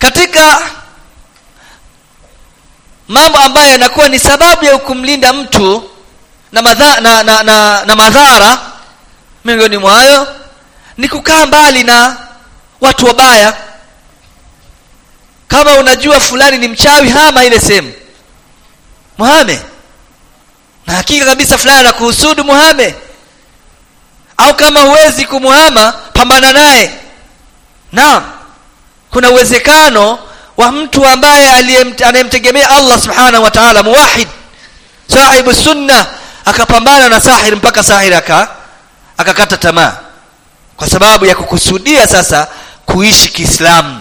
katika mambo ambayo yanakuwa ni sababu ya kumlinda mtu na, madha, na, na, na, na madhara miongoni mwayo ni kukaa mbali na watu wabaya kama unajua fulani ni mchawi hama ile sehemu muhame na hakika kabisa fulani anakuhusudu muhame au kama huwezi kumuhama pambana naye naam kuna uwezekano wa mtu ambaye anayemtegemea Allah subhanahu wa ta'ala muwahid sahibu sunna akapambana na sahir mpaka sahir aka akakata tamaa kwa sababu ya kukusudia sasa kuishi Kiislamu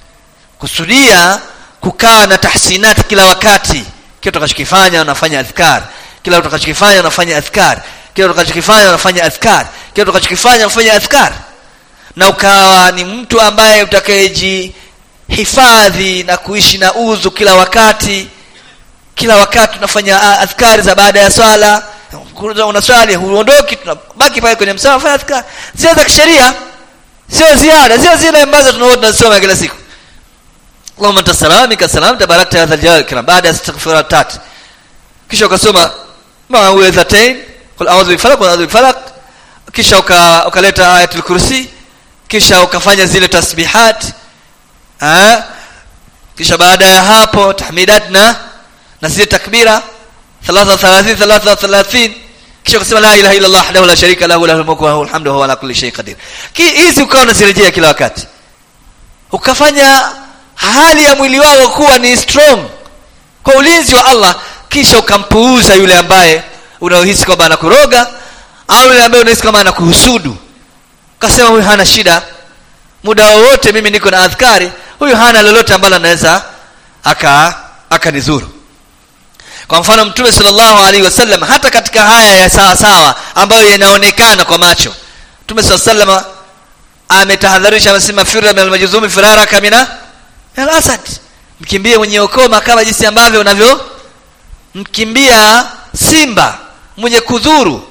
kusudia kukaa na tahsinati kila wakati kile utakachokifanya unafanya adhkar kila utakachokifanya unafanya adhkar kile utakachokifanya unafanya adhkar kile utakachokifanya unafanya adhkar na ukawa ni mtu ambaye utakayejihifadhi na kuishi na udhu kila wakati kila wakati unafanya adhkari za baada ya swala unaswali huondoki tunabaki pale kwenye msala fanya adhkar zile za kisheria sio ziada sio zile ambazo tunaona tunasoma kila siku Allahumma anta salam minka salam tabarakta ya dhal jalali kiram baada ya istighfar tatu kisha ukasoma ma'uwidhatain qul a'udhu bi falaq wa a'udhu bi falaq kisha ukaleta ayatul kursi kisha ukafanya zile tasbihat eh kisha baada ya hapo tahmidat na na zile takbira 33 33 kisha ukasema la ilaha illa allah wahdahu la sharika lahu lahul mulku wa lahul hamdu wa huwa ala kulli shay'in qadir hizi ukawa unazirejea kila wakati ukafanya hali ya mwili wako kuwa ni strong kwa ulinzi wa Allah kisha ukampuuza yule ambaye unaohisi kwamba anakuroga au yule ambaye unahisi kama anakuhusudu ukasema huyu hana shida muda wowote mimi niko na adhkari huyu hana lolote ambalo anaweza aka akanizuru kwa mfano mtume sallallahu alaihi wasallam hata katika haya ya sawa sawa ambayo yanaonekana kwa macho mtume sallallahu alaihi wasallam ametahadharisha amesema firra min almajzumi firara kamina al-asad mkimbie mwenye ukoma kama jinsi ambavyo unavyo mkimbia simba mwenye kudhuru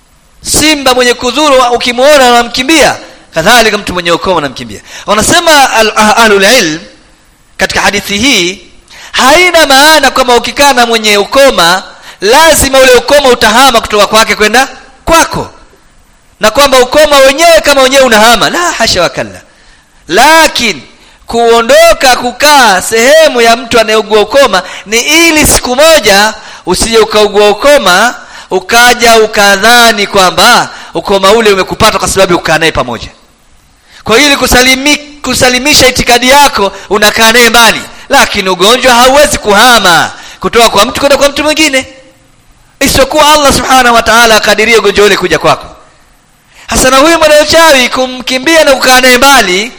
simba mwenye kudhuru ukimuona unamkimbia kadhalika mtu mwenye ukoma unamkimbia wanasema ahlul ilm katika hadithi hii haina maana kwamba ukikaa na mwenye ukoma lazima ule ukoma utahama kutoka kwake kwenda kwako na kwamba ukoma wenyewe kama wenyewe unahama la hasha wakalla lakini kuondoka kukaa sehemu ya mtu anayeugua ukoma ni ili siku moja usije ukaugua ukoma ukaja ukadhani kwamba ukoma ule umekupata kwa sababu ukaa naye pamoja kwa ili kusalimi, kusalimisha itikadi yako unakaa naye mbali lakini ugonjwa hauwezi kuhama kutoka kwa mtu kwenda kwa mtu mwingine isipokuwa allah subhanahu wa taala akadiria ugonjwa ule kuja kwako hasa na huyu mwana uchawi kumkimbia na kukaa naye mbali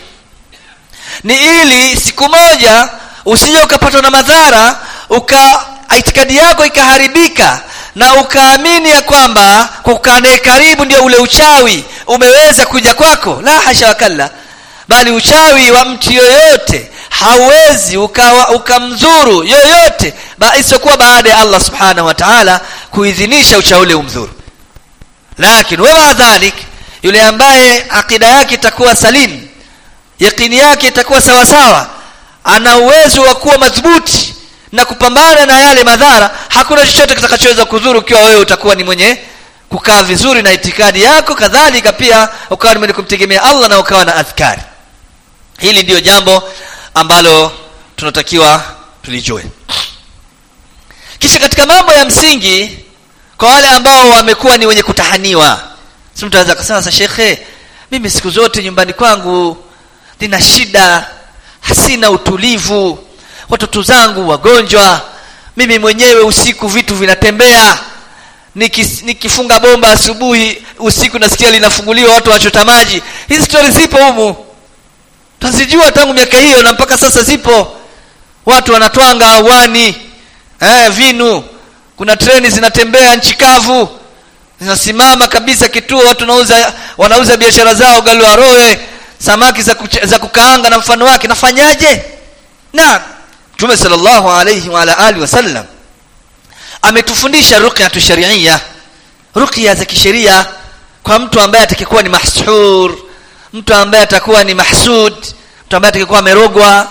ni ili siku moja usije ukapatwa na madhara uka itikadi yako ikaharibika na ukaamini ya kwamba kwa kukaa naye karibu ndio ule uchawi umeweza kuja kwako la hasha wakalla bali uchawi wa mtu yoyote hauwezi ukawa ukamdhuru yoyote isiyokuwa baada ya allah subhanahu wa taala kuidhinisha uchawi ule umdhuru lakini wama dhalik yule ambaye akida yake itakuwa salimu yakini yake itakuwa sawa sawa ana uwezo wa kuwa madhubuti na kupambana na yale madhara hakuna chochote kitakachoweza kudhuru ukiwa wewe utakuwa ni mwenye kukaa vizuri na itikadi yako kadhalika pia ukawa ni mwenye kumtegemea allah na ukawa na adhkari hili ndiyo jambo ambalo tunatakiwa tulijue kisha katika mambo ya msingi kwa wale ambao wamekuwa ni wenye kutahaniwa si mtu anaweza kusema sasa shekhe mimi siku zote nyumbani kwangu nina shida hasina utulivu watoto zangu wagonjwa mimi mwenyewe usiku vitu vinatembea Nikis, nikifunga bomba asubuhi usiku nasikia linafunguliwa watu wachota maji hizi stori zipo humu tazijua tangu miaka hiyo na mpaka sasa zipo watu wanatwanga awani eh, vinu kuna treni zinatembea nchi kavu zinasimama kabisa kituo watu wanauza wanauza biashara zao galwaroe samaki za, kuch- za kukaanga na mfano wake nafanyaje na mtume sallallahu alayhi wa ala alihi wasallam ametufundisha ruqyatu sharia ruqya za kisheria kwa mtu ambaye atakayekuwa ni mahsur mtu ambaye atakuwa ni mahsud mtu ambaye atakayekuwa amerogwa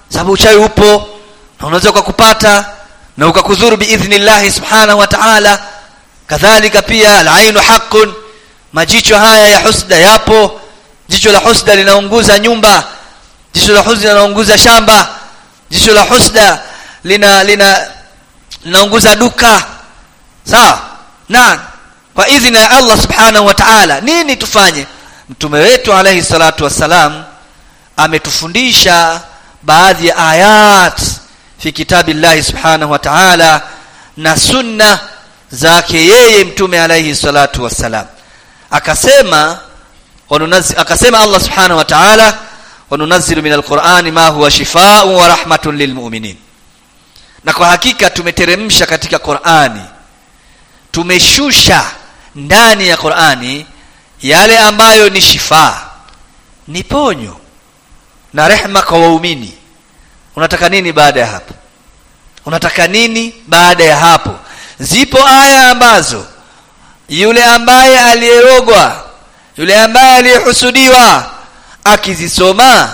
sababu uchawi upo na unaweza ukakupata na ukakudhuru biidhnillahi subhanahu wa ta'ala kadhalika pia alainu haqqun majicho haya ya husda yapo jicho la husda linaunguza nyumba jicho la husda linaunguza shamba jicho la husda lina lina linaunguza duka sawa na kwa idhini ya Allah subhanahu wa ta'ala nini tufanye mtume wetu alayhi salatu wassalam ametufundisha baadhi ya ayat fi kitabillahi subhanahu wa ta'ala na sunna zake yeye mtume alayhi salatu wassalam akasema wanunazi, akasema Allah subhanahu wa ta'ala wanunazzilu min alqur'ani ma huwa shifaa'un wa rahmatun lilmu'minin na kwa hakika tumeteremsha katika Qur'ani tumeshusha ndani ya Qur'ani yale ambayo ni shifaa ni ponyo na rehma kwa waumini unataka nini baada ya hapo unataka nini baada ya hapo zipo aya ambazo yule ambaye aliyerogwa yule ambaye aliyehusudiwa akizisoma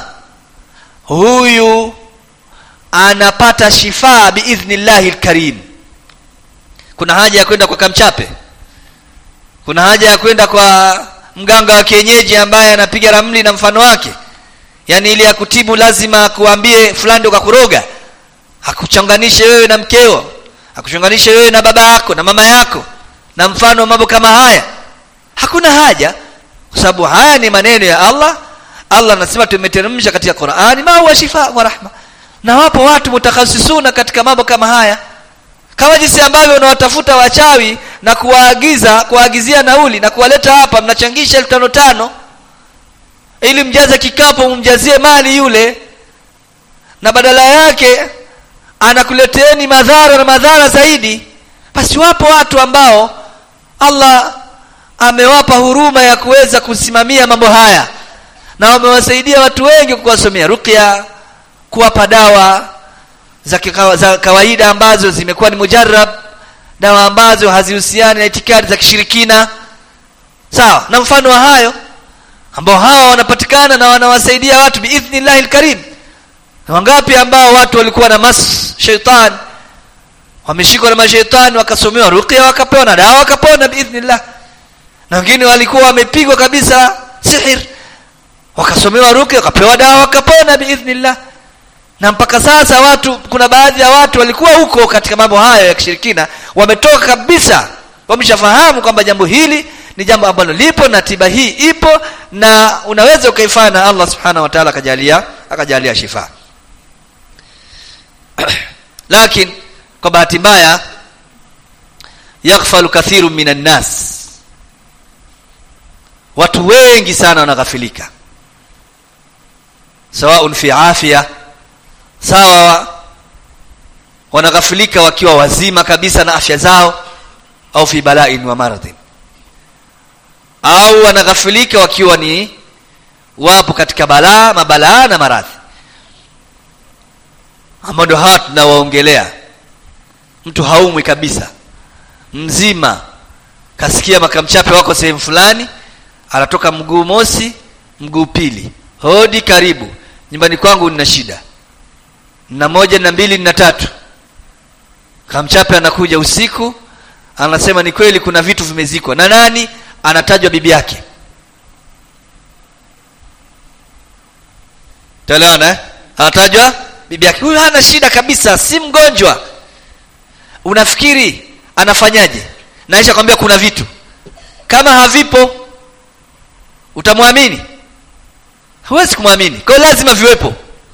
huyu anapata shifaa biidhnillahi lkarim kuna haja ya kwenda kwa kamchape kuna haja ya kwenda kwa mganga wa kienyeji ambaye anapiga ramli na mfano wake yaani ili akutibu lazima akuambie fulani ndo kakuroga akuchanganishe wewe na mkeo akuchanganishe wewe na baba yako na mama yako na mfano wa mambo kama haya hakuna haja kwa sababu haya ni maneno ya Allah Allah anasema tumeteremsha katika Qur'ani ma huwa shifa wa rahma na wapo watu mutakhasisuna katika mambo kama haya kama jinsi ambavyo unawatafuta wachawi na kuwaagiza kuwaagizia nauli na kuwaleta hapa mnachangisha elfu tano tano ili mjaze kikapu mumjazie mali yule na badala yake anakuleteeni madhara na madhara zaidi basi wapo watu ambao Allah amewapa huruma ya kuweza kusimamia mambo haya na wamewasaidia watu wengi kuwasomea ruqya kuwapa dawa za, kikawa, za kawaida ambazo zimekuwa ni mujarrab dawa ambazo hazihusiani na itikadi za kishirikina sawa na mfano wa hayo ambao hawa wanapatikana na wanawasaidia watu biidhnillahi lkarim wangapi ambao watu walikuwa na mas sheitan wameshikwa na masheitani wakasomewa ruqya wakapewa na dawa wakapona biidhnillah na wengine walikuwa wamepigwa kabisa sihir wakasomewa ruqya wakapewa dawa wakapona biidhnillah na mpaka sasa watu kuna baadhi ya watu walikuwa huko katika mambo hayo ya kishirikina wametoka kabisa wameshafahamu kwamba jambo hili ni jambo ambalo lipo na tiba hii ipo na unaweza ukaifanya na Allah subhanahu wa ta'ala akajalia akajalia shifa lakini kwa bahati mbaya yaghfalu kathiru minan nas watu wengi sana wanaghafilika sawaun fi afya sawa wanaghafilika wakiwa wazima kabisa na afya zao au fi bala'in wa maradhin au wanaghafilika wakiwa ni wapo katika balaa mabalaa na maradhi ambao ndio hawa tunawaongelea mtu haumwi kabisa mzima kasikia makamchape wako sehemu fulani anatoka mguu mosi mguu pili hodi karibu nyumbani kwangu nina shida na moja na mbili na tatu kamchape anakuja usiku anasema ni kweli kuna vitu vimezikwa na nani anatajwa bibi yake taelewana eh? anatajwa bibi yake huyu hana shida kabisa si mgonjwa unafikiri anafanyaje naisha kwambia kuna vitu kama havipo utamwamini huwezi kumwamini kwa hiyo lazima viwepo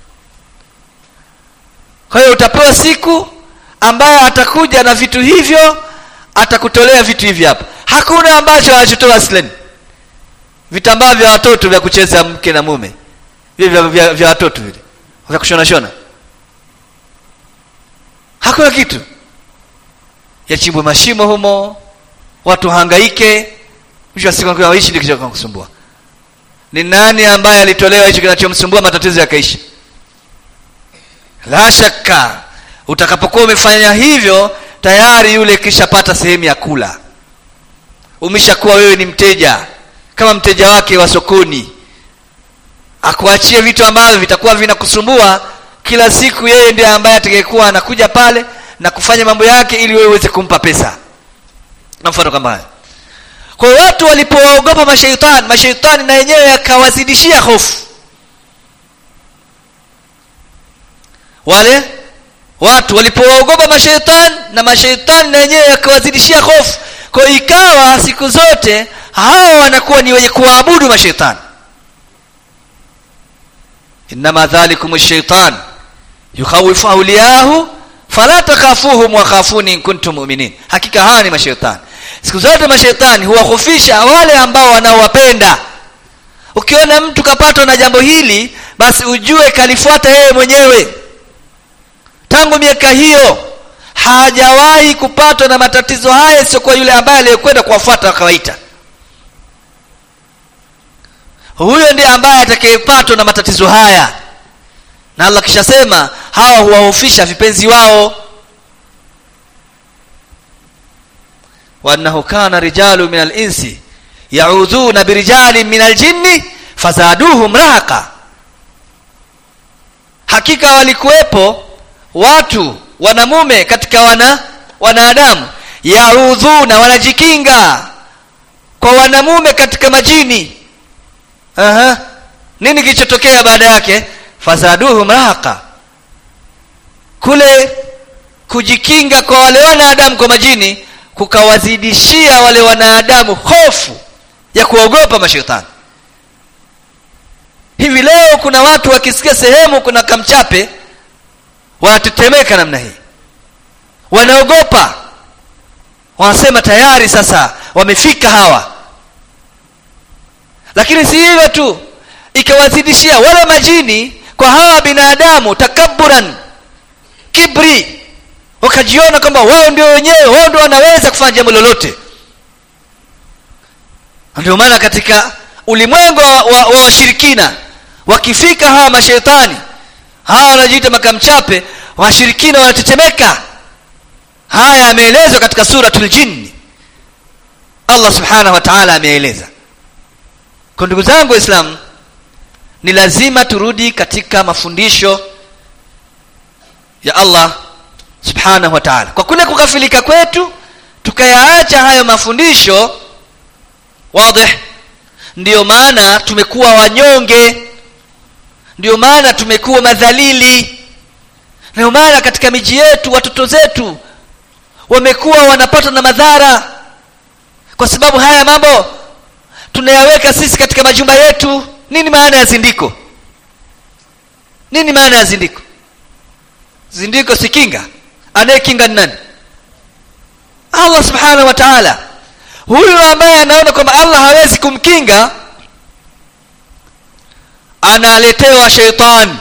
kwa hiyo utapewa siku ambayo atakuja na vitu hivyo atakutolea vitu hivi hapa hakuna ambacho anachotoa aslen vitambaa vya watoto vya kucheza mke na mume vile vya, vya, vya watoto vile vya kushona shona hakuna kitu yachimbwe mashimo humo watu hangaike mwisho wa siku waishi ndio kicho kusumbua ni nani ambaye alitolewa hicho kinachomsumbua matatizo yakaisha la shaka utakapokuwa umefanya hivyo tayari yule kishapata sehemu ya kula umeshakuwa wewe ni mteja kama mteja wake wa sokoni akuachie vitu ambavyo vitakuwa vinakusumbua kila siku yeye ndiye ambaye atakayekuwa anakuja pale na kufanya mambo yake ili wewe uweze kumpa pesa na mfano kama haya kwa hiyo watu walipowaogopa mashaitani mashaitani na yenyewe yakawazidishia hofu wale watu walipowaogopa mashaitani na mashaitani na yenyewe yakawazidishia hofu kwa hiyo ikawa siku zote hawa wanakuwa ni wenye kuwaabudu mashaitani innama dhalikum shaitan yukhawifu auliyahu fala takhafuhum wakhafuni in kuntum mu'minin hakika hawa ni mashaitani siku zote mashaitani huwahofisha wale ambao wanaowapenda ukiona mtu kapatwa na jambo hili basi ujue kalifuata yeye mwenyewe tangu miaka hiyo hajawahi kupatwa na matatizo haya isiyokuwa yule ambaye aliyekwenda kuwafuata akawaita huyo ndiye ambaye atakayepatwa na matatizo haya na allah kishasema hawa huwahofisha vipenzi wao waannahu kana rijalu min alinsi yaudhuna birijalin min aljinni fazaduhum rahaqa hakika walikuwepo watu wanamume katika wana wanadamu yaudhuna wanajikinga kwa wanamume katika majini Aha. nini kilichotokea baada yake fazaduhum rahaqa kule kujikinga kwa wale wanadamu kwa majini kukawazidishia wale wanadamu hofu ya kuogopa mashetani hivi leo kuna watu wakisikia sehemu kuna kamchape wanatetemeka namna hii wanaogopa wanasema tayari sasa wamefika hawa lakini si hivyo tu ikawazidishia wale majini kwa hawa binadamu takaburan kibri wakajiona kwamba wao ndio wenyewe wao ndio wanaweza kufanya jambo lolote ndio maana katika ulimwengu wa, wa, wa washirikina wakifika hawa mashetani hawa wanajiita makamchape washirikina wanatetemeka haya yameelezwa katika suratul jinni allah subhanahu wa taala ameeleza kwa ndugu zangu waislamu ni lazima turudi katika mafundisho ya allah subhanahu wa taala kwa kule kukafilika kwetu tukayaacha hayo mafundisho wadih ndiyo maana tumekuwa wanyonge ndiyo maana tumekuwa madhalili ndiyo maana katika miji yetu watoto zetu wamekuwa wanapatwa na madhara kwa sababu haya mambo tunayaweka sisi katika majumba yetu nini maana ya zindiko nini maana ya zindiko zindiko si kinga anayekinga ni nani allah subhanahu wa taala huyu ambaye anaona kwamba allah hawezi kumkinga analetewa sheitani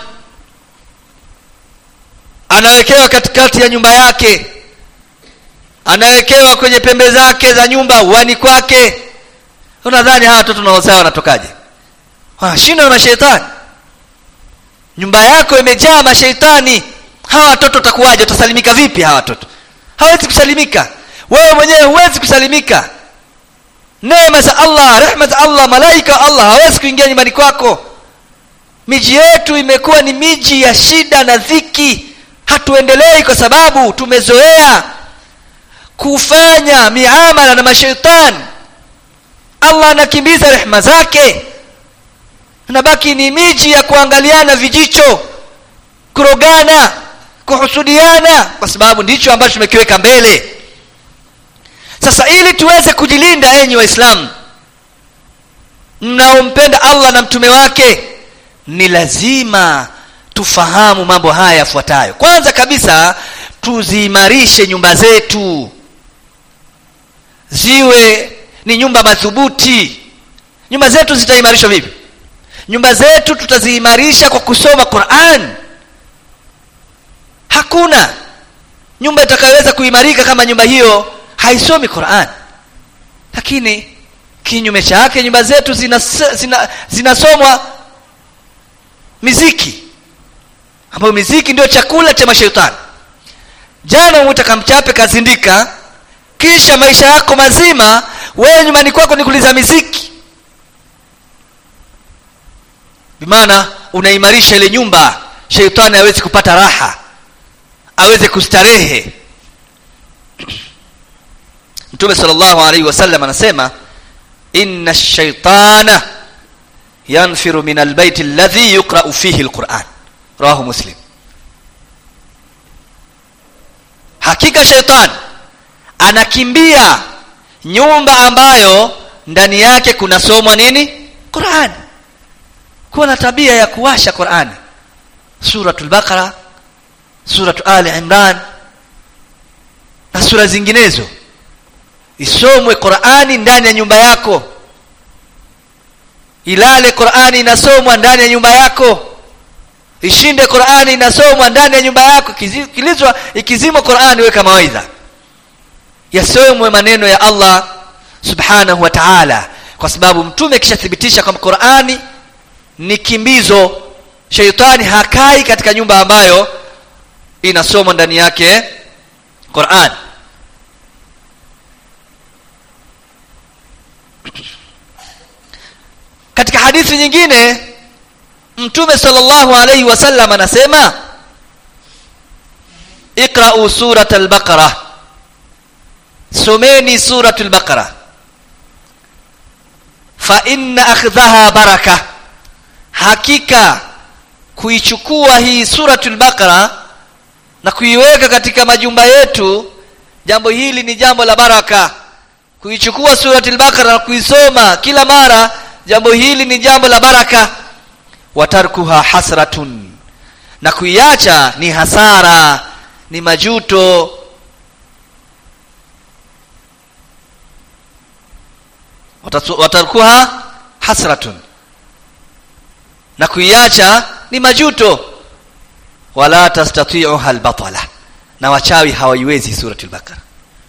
anawekewa katikati ya nyumba yake anawekewa kwenye pembe zake za nyumba uani kwake unadhani hawa watoto naozaa wanatokaje wanashindwa na masheitani nyumba yako imejaa masheitani hawa watoto utakuwaje utasalimika vipi hawa watoto hawezi kusalimika wewe mwenyewe huwezi kusalimika neema za allah rehma za allah malaika wa allah hawezi kuingia nyumbani kwako miji yetu imekuwa ni miji ya shida na dhiki hatuendelei kwa sababu tumezoea kufanya miamala na mashaitani allah anakimbiza rehma zake nabaki ni miji ya kuangaliana vijicho kurogana kuhusudiana kwa sababu ndicho ambacho tumekiweka mbele sasa ili tuweze kujilinda enyi waislamu mnaompenda allah na mtume wake ni lazima tufahamu mambo haya yafuatayo kwanza kabisa tuziimarishe nyumba zetu ziwe ni nyumba madhubuti nyumba zetu zitaimarishwa vipi nyumba zetu tutaziimarisha kwa kusoma quran hakuna nyumba itakayoweza kuimarika kama nyumba hiyo haisomi quran lakini kinyume chake nyumba zetu zinasomwa zina, zina miziki ambayo miziki ndio chakula cha mashaitani jana umwita kamchape kazindika kisha maisha yako mazima wewe nyumbani kwako ni kuliza miziki bimaana unaimarisha ile nyumba sheitani aweze kupata raha aweze kustarehe mtume sallallahu alaihi wasallam anasema inna shaitana yanfiru min albaiti alladhi yuqra'u fihi alquran rawahu muslim hakika shaitan anakimbia nyumba ambayo ndani yake kunasomwa nini qurani kuwa na tabia ya kuwasha qurani suratul baqara suratu ali imran na sura zinginezo isomwe qurani ndani ya nyumba yako ilale qurani inasomwa ndani ya nyumba yako ishinde qurani inasomwa ndani ya nyumba yako kilizwa ikizimwa qurani weka mawaidha yasomwe maneno ya allah subhanahu wa taala kwa sababu mtume akishathibitisha kwamba qurani ni kimbizo sheitani hakai katika nyumba ambayo inasomwa ndani yake quran katika hadithi nyingine mtume sallallahu alayhi wasallam anasema iqra'u surat al-baqara someni surat al-baqara fa inna akhdhaha baraka hakika kuichukua hii suratul baqara na kuiweka katika majumba yetu jambo hili ni jambo la baraka kuichukua suratul baqara na kuisoma kila mara jambo hili ni jambo la baraka watarkuha hasratun na kuiacha ni hasara ni majuto watarkuha hasratun na kuiacha ni majuto wala tastati'uha albatala na wachawi hawaiwezi suratul baqara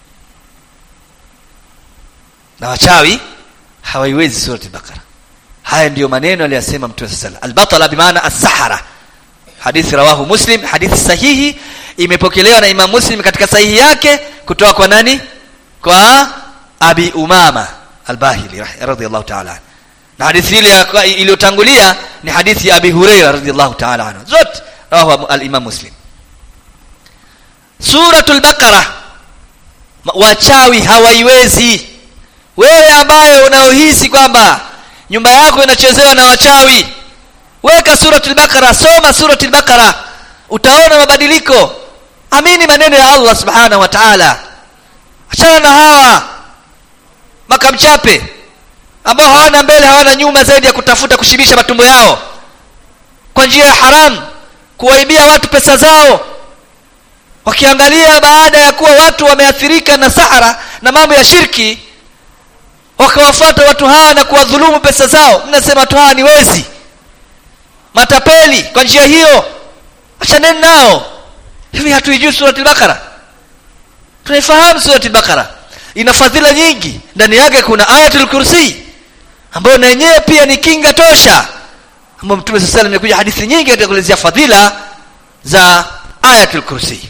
na wachawi hawaiwezi suratul baqara haya ndiyo maneno aliyosema mtume sallallahu albatala bimaana as-sahara hadithi rawahu muslim hadithi sahihi imepokelewa na imam muslim katika sahihi yake kutoka kwa nani kwa abi umama albahili radhiallahu ta'ala na hadithi ile iliyotangulia ni hadithi ya abi huraira radhiallahu ta'ala anhu zote rawahu al-imam muslim suratul baqara wachawi hawaiwezi wewe ambaye unaohisi kwamba nyumba yako inachezewa na wachawi weka suratul baqara soma suratul baqara utaona mabadiliko amini maneno ya Allah subhanahu wa ta'ala achana na hawa makamchape ambao hawana mbele hawana nyuma zaidi ya kutafuta kushibisha matumbo yao kwa njia ya haramu kuwaibia watu pesa zao wakiangalia baada ya kuwa watu wameathirika na sahara na mambo ya shirki wakawafuata watu hawa na kuwadhulumu pesa zao mnasema watu hawa ni wezi matapeli kwa njia hiyo achaneni nao hivi hatuijui surati al-baqara tunaifahamu surati al-baqara ina fadhila nyingi ndani yake kuna ayatul kursi ambayo na yenyewe pia ni kinga tosha ambayo mtume sallallahu alayhi wasallam hadithi nyingi katika kuelezea fadhila za ayatul kursi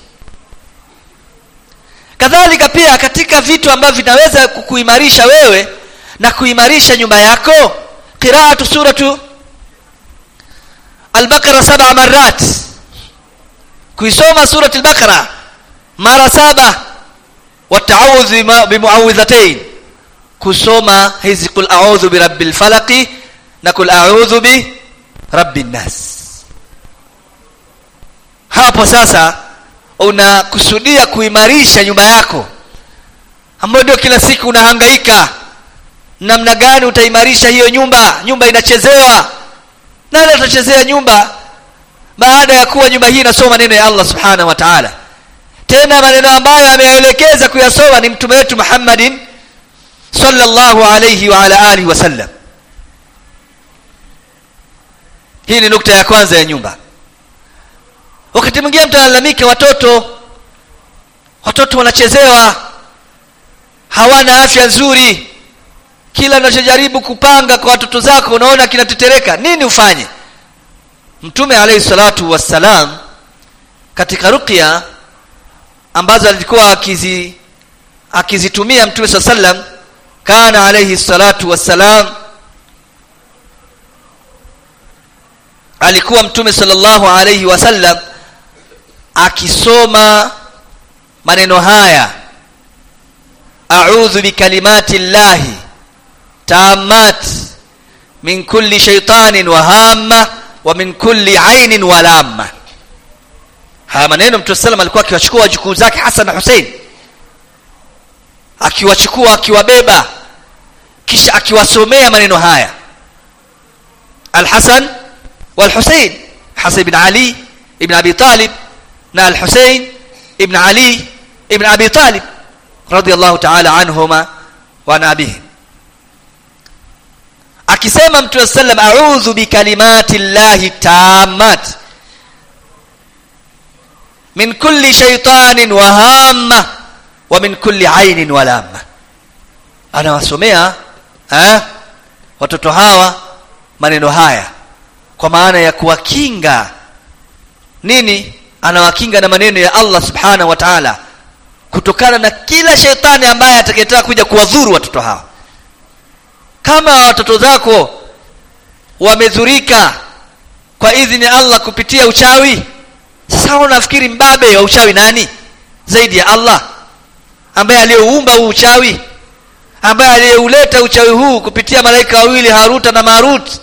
kadhalika pia katika vitu ambavyo vinaweza kukuimarisha wewe na kuimarisha nyumba yako qiraatu suratu al-baqara sab'a marrat kuisoma surati al-baqara mara saba wataawudhu bimuawidhatain kusoma hizi kul a'udhu birabbil falaqi na kul a'udhu bi rabbin nas hapo sasa unakusudia kuimarisha nyumba yako ambayo ndio kila siku unahangaika namna gani utaimarisha hiyo nyumba nyumba inachezewa nani atachezea nyumba baada ya kuwa nyumba hii inasoma maneno ya Allah subhanahu wa ta'ala tena maneno ambayo ameelekeza kuyasoma ni mtume wetu Muhammadin sallallahu alayhi wa ala alihi wasallam hii ni nukta ya kwanza ya nyumba wakati mwingine mtu analalamika watoto watoto wanachezewa hawana afya nzuri kila unachojaribu kupanga kwa watoto zako unaona kinatetereka nini ufanye mtume alayhi salatu wassalam katika ruqya ambazo alikuwa akizi akizitumia mtume saa sallam kana alayhi salatu wassalam alikuwa mtume sallallahu alayhi wasallam akisoma maneno haya a'udhu bikalimati llahi tammat min kulli shaytanin wa hamma wa min kulli ainin wa lamma haya maneno mtume sallam alikuwa akiwachukua wajukuu zake Hassan na Hussein akiwachukua akiwabeba kisha akiwasomea maneno haya Al-Hasan wal-Hussein Hasan ibn Ali ibn Abi Talib na Al-Hussein ibn Ali ibn Abi Talib radiyallahu ta'ala anhuma wa nabihim akisema mtume sallam a'udhu bikalimati llahi tammat min kulli shaytanin wa hamma wa min kulli ainin wa lamma anawasomea eh watoto hawa maneno haya kwa maana ya kuwakinga nini anawakinga na maneno ya Allah subhanahu wa ta'ala kutokana na kila shetani ambaye atakayetaka kuja kuwadhuru watoto hawa kama watoto zako wamedhurika kwa idhini ya Allah kupitia uchawi sasa unafikiri mbabe wa uchawi nani zaidi ya Allah ambaye aliyeumba huu uchawi ambaye aliyeuleta uchawi huu kupitia malaika wawili Haruta na Marut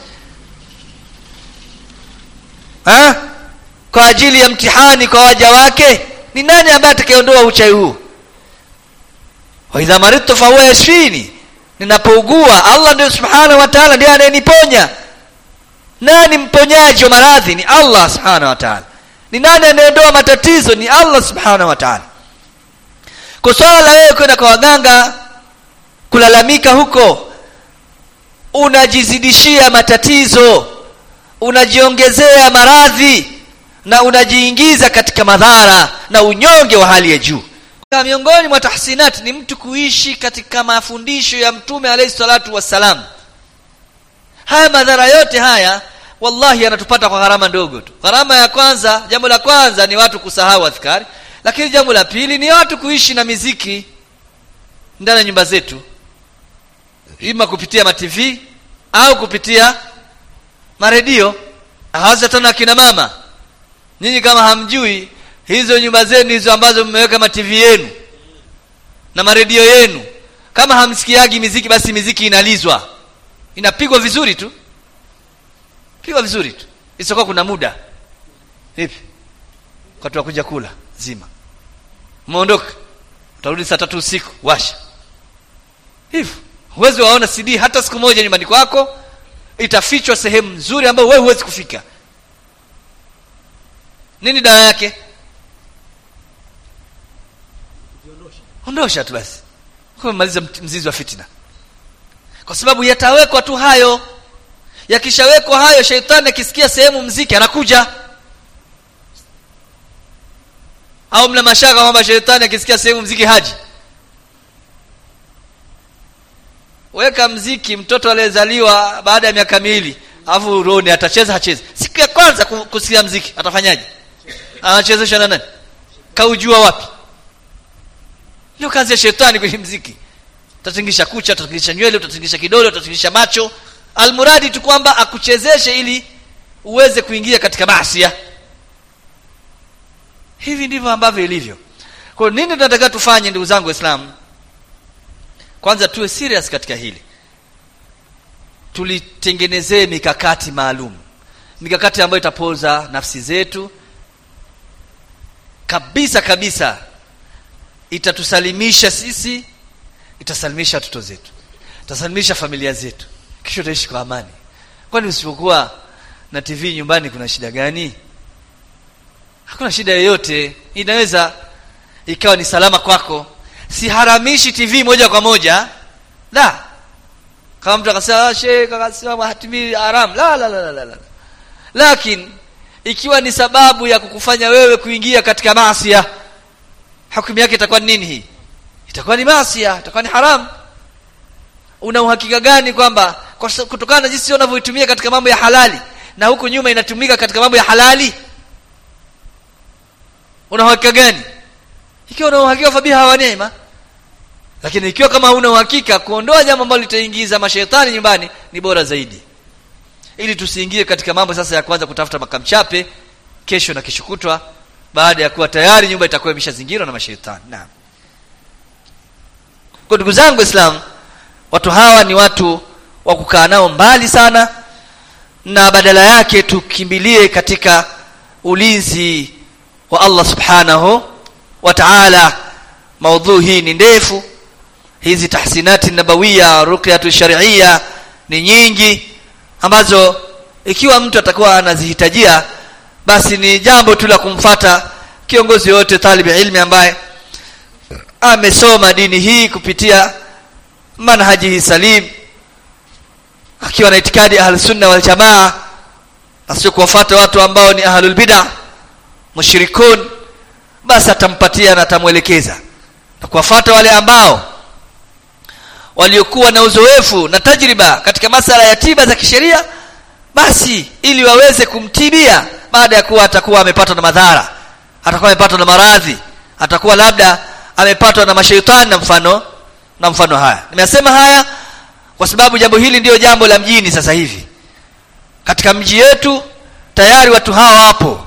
ha? kwa ajili ya mtihani kwa waja wake ni nani ambaye atakayeondoa uchawi huu wa idha maridtu fa huwa yashfini ninapougua Allah ndio subhanahu wa ta'ala ndiye anayeniponya nani mponyaji wa maradhi ni Allah subhanahu wa ta'ala ni nani anayeondoa matatizo ni Allah subhanahu wa ta'ala kwa swala la wewe kwenda kwa waganga kulalamika huko unajizidishia matatizo unajiongezea maradhi na unajiingiza katika madhara na unyonge wa hali ya juu na miongoni mwa tahsinat ni mtu kuishi katika mafundisho ya mtume alayhi salatu wassalam haya madhara yote haya wallahi yanatupata kwa gharama ndogo tu gharama ya kwanza jambo la kwanza ni watu kusahau adhkari lakini jambo la pili ni watu kuishi na miziki ndani ya nyumba zetu ima kupitia ma TV au kupitia maredio hasa tena akina mama nyinyi kama hamjui hizo nyumba zenu hizo ambazo mmeweka ma TV yenu na maredio yenu kama hamsikiagi miziki basi miziki inalizwa inapigwa vizuri tu pigwa vizuri tu isipokuwa kuna muda vipi wakati wa kuja kula zima umeondoka utarudi saa tatu usiku washa hivyo huwezi waona CD hata siku moja nyumbani kwako itafichwa sehemu nzuri ambayo wewe huwezi kufika nini dawa yake ondosha tu basi kumaliza mzizi wa fitina kwa sababu yatawekwa tu hayo yakishawekwa hayo sheitani akisikia sehemu mziki anakuja au mna mashaka kwamba sheitani akisikia sehemu mziki haji weka mziki mtoto aliyezaliwa baada ya miaka miwili alafu roni atacheza hachezi siku ya kwanza kusikia mziki atafanyaje anachezesha na nani kaujua wapi ndio kazi ya shetani kwenye mziki utatingisha kucha utatingisha nywele utatingisha kidole utatingisha macho almuradi tu kwamba akuchezeshe ili uweze kuingia katika masia hivi ndivyo ambavyo ilivyo kwa nini tunataka tufanye ndugu zangu waislamu kwanza tuwe serious katika hili tulitengenezee mikakati maalum mikakati ambayo itapoza nafsi zetu kabisa kabisa itatusalimisha sisi itasalimisha watoto zetu itasalimisha familia zetu kisha utaishi kwa amani kwani usipokuwa na tv nyumbani kuna shida gani hakuna shida yoyote inaweza ikawa ni salama kwako siharamishi tv moja kwa moja la kama mtu akasema sheikh akasema hatimi haram la la la la la lakini ikiwa ni sababu ya kukufanya wewe kuingia katika maasiya hukumu yake itakuwa nini hii itakuwa ni maasiya itakuwa ni haram una uhakika gani kwamba kutokana na jinsi unavyoitumia katika mambo ya halali na huku nyuma inatumika katika mambo ya halali una uhakika gani ikiwa una uhakika fabiha wa neema lakini ikiwa kama huna uhakika kuondoa jambo ambalo litaingiza mashaitani nyumbani ni bora zaidi ili tusiingie katika mambo sasa ya kwanza kutafuta makamchape kesho na kesho kutwa baada ya kuwa tayari nyumba itakuwa imeshazingirwa na mashaitani naam kwa ndugu zangu islam watu hawa ni watu wa kukaa nao mbali sana na badala yake tukimbilie katika ulinzi wa Allah subhanahu wa ta'ala maudhui hii ni ndefu hizi tahsinati nabawiya ruqyatu shar'iyya ni nyingi ambazo ikiwa mtu atakuwa anazihitajia basi ni jambo tu la kumfata kiongozi yote talibi ilmi ambaye amesoma dini hii kupitia manhaji salim akiwa na itikadi ahlus sunna wal jamaa na sio kuwafuata watu ambao ni ahlul bid'ah mushrikun basi atampatia na atamwelekeza na kuwafuata wale ambao waliokuwa na uzoefu na tajriba katika masala ya tiba za kisheria basi ili waweze kumtibia baada ya kuwa atakuwa amepatwa na madhara atakuwa amepatwa na maradhi atakuwa labda amepatwa na mashaitani na mfano na mfano haya nimesema haya kwa sababu jambo hili ndiyo jambo la mjini sasa hivi katika mji yetu tayari watu hawa wapo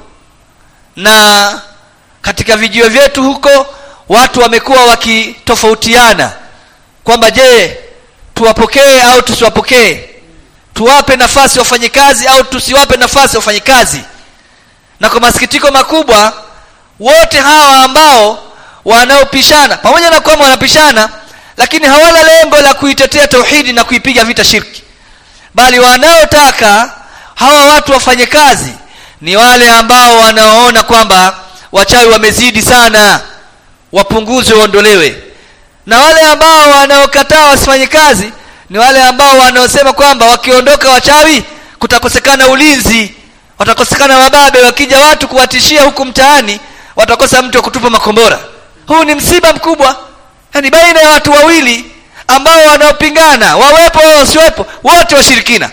na katika vijio vyetu huko watu wamekuwa wakitofautiana kwamba je tuwapokee au tusiwapokee tuwape nafasi wafanyikazi au tusiwape nafasi wafanyikazi na kwa masikitiko makubwa wote hawa ambao wanaopishana pamoja na kwamba wanapishana lakini hawana lengo la kuitetea tauhidi na kuipiga vita shirki bali wanaotaka hawa watu wafanye kazi ni wale ambao wanaoona kwamba wachawi wamezidi sana wapunguzwe waondolewe na wale ambao wanaokataa wasifanye kazi ni wale ambao wanaosema kwamba wakiondoka wachawi kutakosekana ulinzi watakosekana mababe wakija watu kuwatishia huku mtaani watakosa mtu wa kutupa makombora huu ni msiba mkubwa yani baina ya watu wawili ambao wanaopingana wawepo au wasiwepo wote washirikina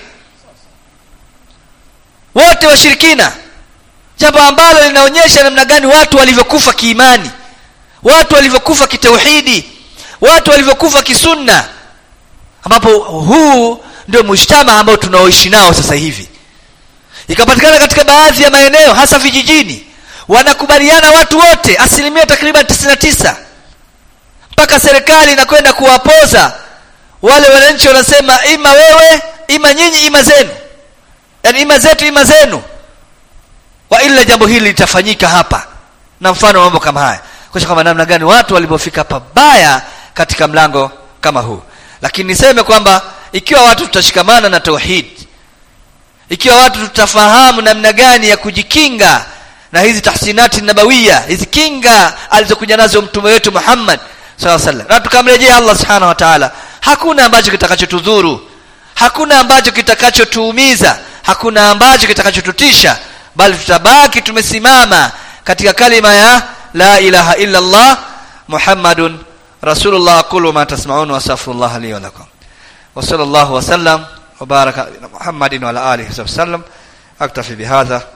wote washirikina jambo ambalo linaonyesha namna gani watu walivyokufa kiimani watu walivyokufa kitauhidi watu walivyokufa kisunna ambapo huu ndio mujtama ambao tunaoishi nao sasa hivi ikapatikana katika baadhi ya maeneo hasa vijijini wanakubaliana watu wote asilimia takriban 99 mpaka serikali inakwenda kuwapoza wale wananchi wanasema ima wewe ima nyinyi ima zenu yani ima zetu ima zenu wa ila jambo hili litafanyika hapa na mfano mambo kama haya kwa kwamba namna gani watu walipofika pabaya katika mlango kama huu lakini niseme kwamba ikiwa watu tutashikamana na tauhid ikiwa watu tutafahamu namna gani ya kujikinga na hizi tahsinati nabawiya hizi kinga alizokuja nazo mtume wetu Muhammad sallallahu alaihi wasallam na tukamrejea Allah subhanahu wa ta'ala hakuna ambacho kitakachotudhuru hakuna ambacho kitakachotuumiza hakuna ambacho kitakachotutisha bali tutabaki tumesimama katika kalima ya la ilaha illa Allah Muhammadun rasulullah aqulu ma tasma'un wa astaghfirullah li wa lakum wa sallallahu wa sallam wa baraka ala muhammadin wa ala alihi wa sallam aktafi bihadha